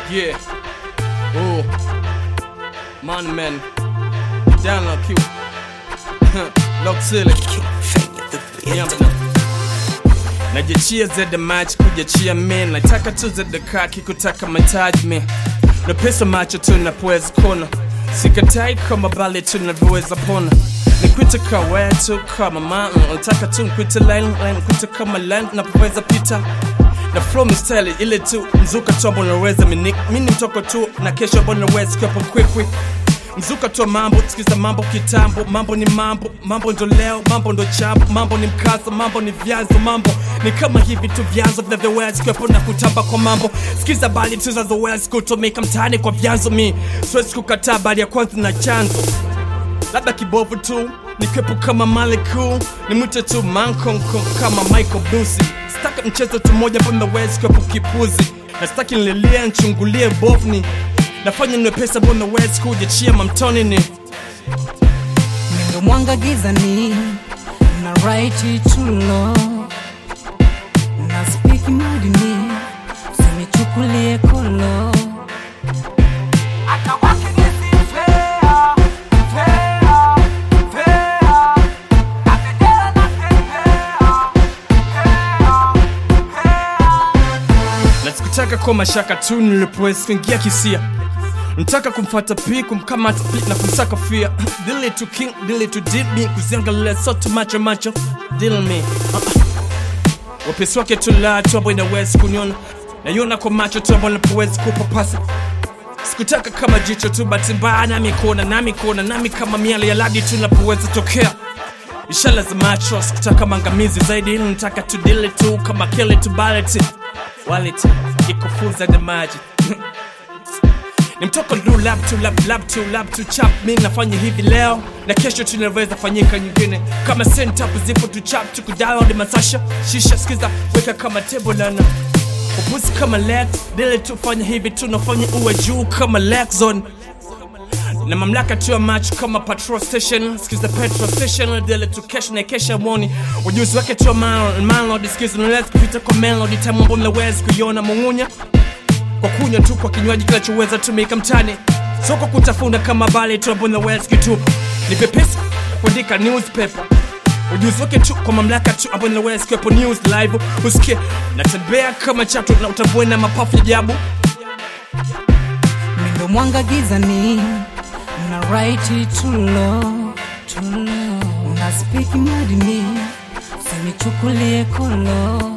Yeah. Ooh. Man, man. Down low, cute. Lock silly. Nyamba na. Najiachia zede match kujiachia men nataka tu zede kaki kutaka mahitaji men na pesa macho tu napoweza kona sikatai kama bali tu navyoweza pona nikwite kawe tu kama man nataka tu nkwite line line nkwite kama line napoweza pita na flow mistyle ile tu mzuka tu ambao naweza mini mini mtoko tu na kesho ambao naweza kiapo quick mzuka tu wa mambo sikiza mambo kitambo mambo ni mambo mambo ndo leo mambo ndo chambo mambo ni mkazo mambo ni vyanzo mambo ni kama hivi tu vyanzo vinavyoweza kuwepo na kutamba kwa mambo sikiza bali tu zinazoweza kutumika mtaani kwa vyanzo mi siwezi kukataa bali ya kwanza na chanzo labda kibovu tu nikwepo kama maleku nimwite tu mankonko kama michael blusi sitaki mchezo tu moja ambao naweza kuwepo kipuzi na sitaki nililie nchungulie bovni nafanya niwe pesa ambao naweza kujiachia mamtoni ni Mindo mwanga gizani na right to law na speak madini sinichukulie kolo na sikutaka kwa mashaka tu nilipoweza kuingia kisia Nataka kumfata pi kumkamata pi na kumsaka fia Dili to king, dili to deal me Kuziangalia sote macho macho Deal me uh -uh. Wapesi wake tula tu ambao inawezi kuniona Naiona kwa macho tu ambao napowezi kupapasa Sikutaka kama jicho tu bahati mbaya nami kuona nami kuona nami kama miale ya ladi tu napoweza tokea Ishara za macho sikutaka mangamizi zaidi ili nataka tu dili tu kama kile tu ballet wallet ikufunza na maji ni mtoko lu lab to lab lab to lab to chap mi nafanya hivi leo na kesho tunaweza fanyika nyingine kama sentap zipo tu chap tu kudownload masasha shisha skiza weka kama table lana upuzi kama lex dile tu fanya hivi tunafanya uwe juu kama lex zone na mamlaka tu ya match kama patrol station skiza petrol station dile tu kesho na kesha mwoni ujuzi wake tu ya man- manlord skiza unaweza kupita kwa melody time ambao mnaweza kuiona mung'unya kwa kunywa tu kwa kinywaji kinachoweza tumika mtani soko kutafuna kama bale tu ambao naweza kitupa ni pepesi kuandika newspaper ujuzi wake tu kwa mamlaka tu ambao naweza kuwepo news live usikie natembea kama chatu na utambue na mapafu ya jabu Mindo mwanga gizani na right to law to law na speak madini sinichukulie kolo